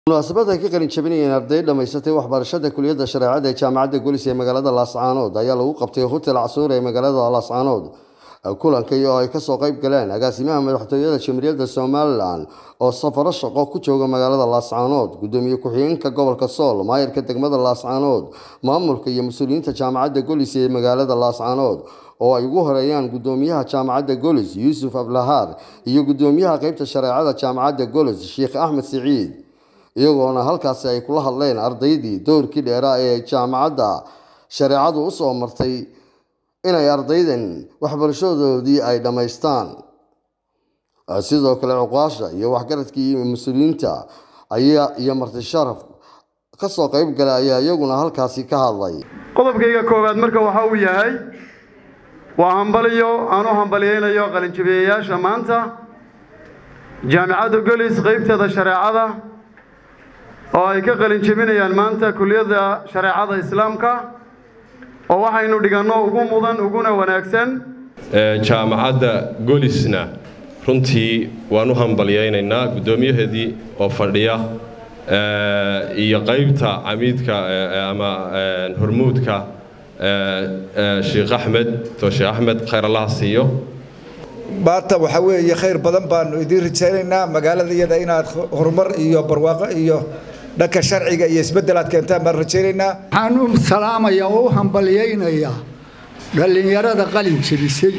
munaasabad ay ka qalin jabinayeen arday dhammaysatay waxbarashada kuliyadda shareecada ee jaamacadda golis ee magaalada laascaanood ayaa lagu qabtay hotel casuur ee magaalada laascaanood kulankii oo ay kasoo qayb galeen agaasimaha madaxtooyada jamhuuriyadda somalilan oo safaro shaqo ku jooga magaalada laascaanood gudoomiye ku-xigeenka gobolka sool maayarka degmada laascaanood maamulka iyo mas-uuliyiinta jaamacadda golis ee magaalada laascaanood oo ay ugu horeeyaan gudoomiyaha jaamacadda golis yuusuf ablahaar iyo gudoomiyaha qeybta shareecada jaamacadda golis sheekh axmed siciid iyagoona halkaasi ay kula hadleen ardaydii dowrkii dheeraa ee jaamacadda shareecadu u soo martay inay ardaydan waxbarashadoodii ay dhammaystaan sidoo kale cuqaasha iyo waxgaradkii mas-uuliyiinta ayaa iyo marti sharaf ka soo qayb galay ayaa iyaguna halkaasi ka hadlay qodobkayga koowaad marka waxa uu yahay waa hambaliyo aan u hambaliyeynayo qalinjabiyayaasha maanta jaamicadda golis qaybteeda shareecada oo ay ka qalin jebinayaan maanta kuliyadda shareecada islaamka oo waxaynu dhiganno ugu mudan uguna wanaagsan jaamacadda golisna runtii waan u hambalyaynaynaa guddoomiyaheedii oo fadhiya iyo qaybta camiidka ama hormuudka sheekh axmed to sheekh axmed khayr allaha siiyo maanta waxaa weeye khayr badan baanu idiin rajaynaynaa magaalada iyada inaad horumar iyo barwaaqo iyo dhanka sharciga iyo isbeddel aad keentaan baan rajaynaynaa waxaan u salaamayaa oo u hambalyaynayaa dhallinyarada qalin jebisay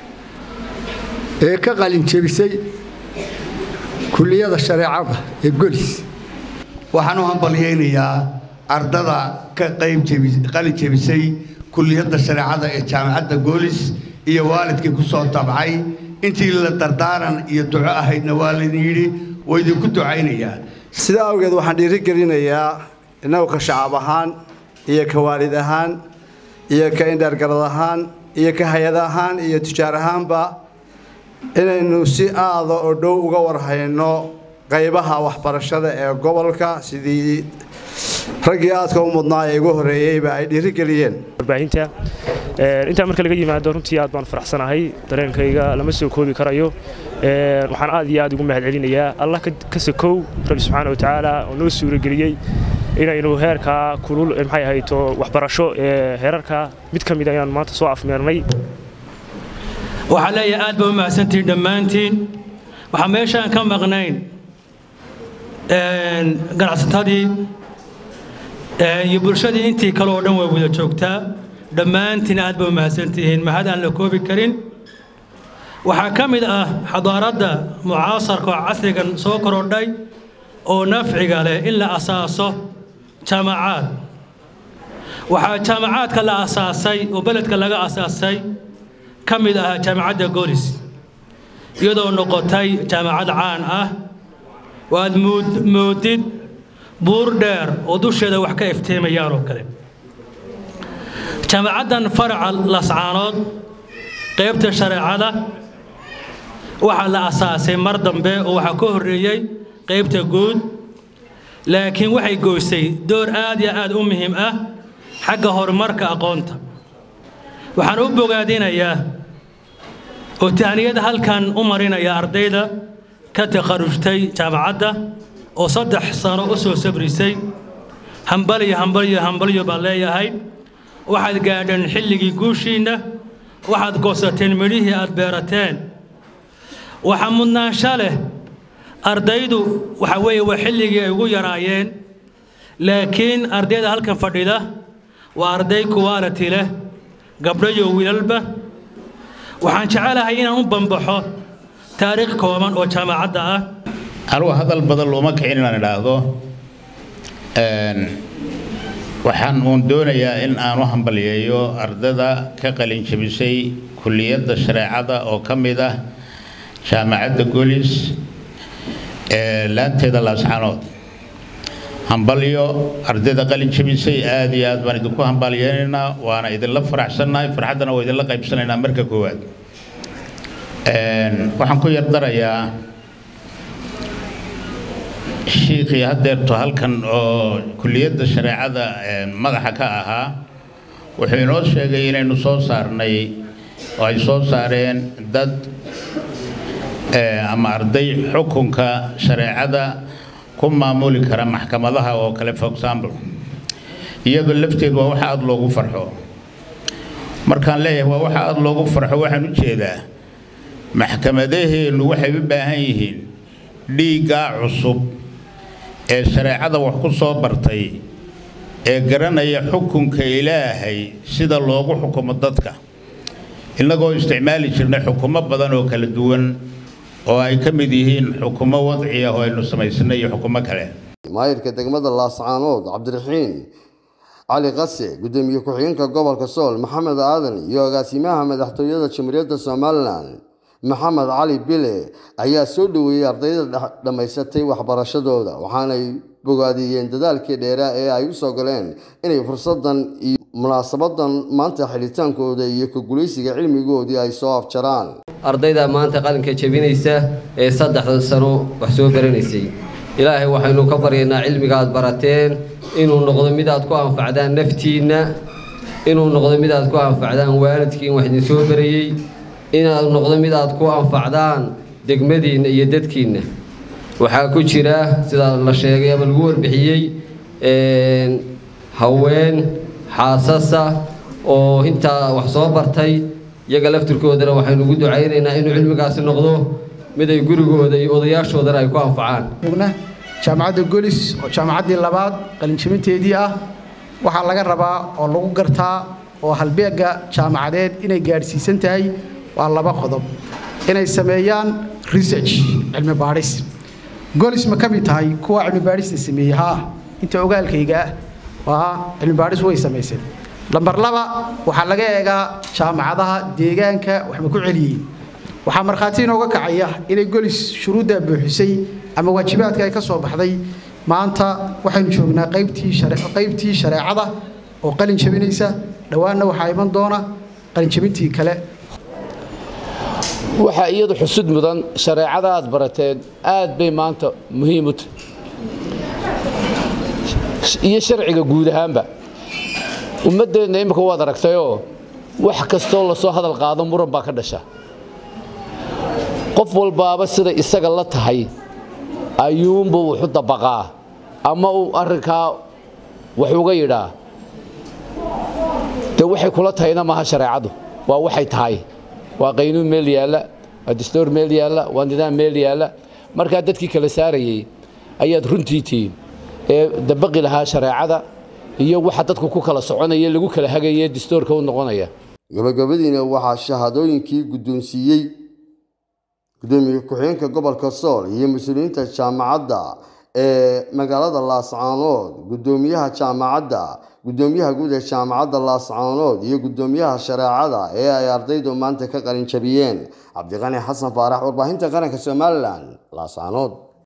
ee ka qalin jebisay kuliyada shareecada ee golis waxaan u hambalyaynayaa ardada ka qalin jebisay kuliyadda shareecada ee jaamacadda goolis iyo waalidkii ku soo tabcay intii la dardaaran iyo duco ahaydna waa laydin yidhi waa idinku ducaynayaa sidaa awgeed waxaan dhiirigelinayaa innagu ka shacab ahaan iyo ka waalid ahaan iyo ka indhaargarad ahaan iyo ka hay-ad ahaan iyo tujaar ahaanba inaynu si aada oo dhow uga warhayno qaybaha waxbarashada ee gobolka sidii raggii aadka u mudnaa ee ugu horreeyeyba ay dhiirigeliyeen warbaahinta intaa marka laga yimaado runtii aad baan faraxsanahay dareenkayga lama soo koobi karayo waxaan aad iyo aad ugu mahadcelinayaa allah ka sakow rabbi subxaana wa tacaala oo noo suurageliyey inaynu heerkaa kulul maxay ahayto waxbarasho ee heerarka mid ka mid ayaan maanta soo afmeernay waxaa leeyahay aad baa u mahadsantihiin dhammaantiin waxaa meeshaan ka maqnayn ganacsatadii iyo bulshadii intii kale oo dhan way wada joogtaa dhammaantiin aad baa u mahadsantihiin mahad aan la koobi karin waxaa ka mid ah xadaaradda mucaasarka oo casrigan soo korodhay oo nafciga leh in la asaaso jaamacaad waxaa jaamacaadka la asaasay oo beledka laga asaasay ka mid ah jaamacadda golis iyadoo noqotay jaamacad caan ah waad moodid buur dheer oo dusheeda wax ka iftiimayaan oo kale jaamacaddan faraca lascaanood qaybta shareecada waxaa la asaasay mar dambe oo waxaa ka horreeyey qaybta guud laakiin waxay goysay door aad iyo aad u muhiim ah xagga horumarka aqoonta waxaan u bogaadinayaa oo tahniyada halkan u marinaya ardayda ka takharujtay jaamacadda oo saddex sano u soo sabrisay hambalyo hambalyo hambalyo baan leeyahay waxaad gaadheen xilligii guushiinna waxaad goosateen midhihii aad beerateen waxaa mudnaansho leh ardaydu waxa weeye waa xilligii ay ugu yaraayeen laakiin ardayda halkan fadhida waa arday kuwaaliti leh gabdho iyo wiilalba waxaan jecelahay inaan u bambaxo taariikh kooban oo jaamacadda ah anugu hadal badan looma kicin inaan idhaahdo waxaan uun doonayaa in aan u hambalyeeyo ardada ka qalin jebisay kulliyadda shareecada oo ka mid ah jaamacadda golis ee laanteeda laascaanood hambalyo ardayda qalin jebisay aad iyo aad baan idinku hambalyeynaynaa waana idinla faraxsannahay farxaddana waa idinla qaybsanaynaa marka koowaad waxaan ku yardarayaa shiikhii haddeerto halkan oo kulliyadda shareecada madaxa ka ahaa wuxuu inoo sheegay inaynu soo saarnay oo ay soo saareen dad ama arday xukunka shareecada ku maamuli kara maxkamadaha oo kale for example iyadoo lafteed waa waxa aada loogu farxo markaan leeyahay waa waxa aada loogu farxo waxaan u jeedaa maxkamadaheennu waxay u baahan yihiin dhiiggaa cusub ee shareecada wax ku soo bartay ee garanaya xukunka ilaahay sida loogu xukumo dadka innagoo isticmaali jirnay xukumo badan oo kala duwan oo ay ka mid yihiin xukumo wadci ah oo aynu samaysanay iyo xukumo kale maayirka degmada laascaanood cabdiraxiin cali qase gudoomiye ku-xigeenka gobolka sool maxamed aadan iyo agaasimaha madaxtooyada jamhuuriyadda somalilan maxamed cali bile ayaa soo dhoweeyey ardayda dhammaysatay waxbarashadooda waxaanay bogaadiyeen dadaalkii dheeraa ee ay u soo galeen inay fursadan iyo munaasabadan maanta xilitaankooda iyo ka gulaysiga cilmigoodii ay soo afjaraan ardayda maanta qalinka jebinaysa ee saddexda sano wax soo baranaysay ilaahay waxaynu ka baryaynaa cilmiga aad barateen inuu noqdo mid aad ku anfacdaan naftiinna inuu noqdo mid aad ku anfacdaan waalidkiin wax idin soo barayey inaad noqdo mid aad ku anfacdaan degmadiinna iyo dadkiinna waxaa ku jira sida la sheegay ama lagu warbixiyey haween xaasasa oo intaa wax soo bartay iyaga laftirkoodana waxaynu ugu ducaynaynaa inuu cilmigaasi noqdo mid ay gurigooda iyo odayaashoodana ay ku anfacaan jaamacadda golis oo jaamacaddii labaad qalinjabinteedii ah waxaa laga rabaa oo lagu gartaa oo halbeegga jaamacadeed inay gaadhsiisan tahay waa laba qodob inay sameeyaan research cilmi baadhis golis ma ka mid tahay kuwa cilmi baadhista sameeyey haa inta ogaalkayga ah waa cilmi baadhis way samayseen lambar laba waxaa laga eegaa jaamacadaha deegaanka waxba ku celiyey waxaa markhaati inooga kacaya inay golis shuruuddaa buuxisay ama waajibaadka ay ka soo baxday maanta waxaynu joognaa qaybtii qaybtii shareecada oo qalin jabinaysa dhowaanna waxaa iman doona qalin jabintii kale waxaa iyadu xusud mudan shareecada aad barateen aad bay maanta muhiim u tahay iyo sharciga guud ahaanba ummaddeenna imika waad aragtayoo wax kastoo lasoo hadal qaado muran baa ka dhasha qof walbaaba sida isaga la tahay ayuunbuu wuxu dabaqaa ama uu arrinkaa wax uga yidhaa dee waxay kula tahayna maaha shareecadu waa waxay tahay waa qaynuun meel yaalla waa dastuur meel yaalla waa nidaam meel yaalla markaa dadkii kala saarayey ayaad runtii tihiin ee dabaqi lahaa shareecada iyo waxa dadku ku kala soconaya lagu kala hagaye dastuurka u noqonaya gabagabadiina waxaa shahaadooyinkii guddoonsiiyey gudoomiye ku-xigeenka gobolka sool iyo mas-uuliyiinta jaamacadda ee magaalada laascaanood gudoomiyaha jaamacadda gudoomiyaha guud ee jaamacadda laascaanood iyo gudoomiyaha shareecada ee ay ardaydu maanta ka qalin jabiyeen cabdiqani xasan faarax warbaahinta qaranka somalilan laascaanood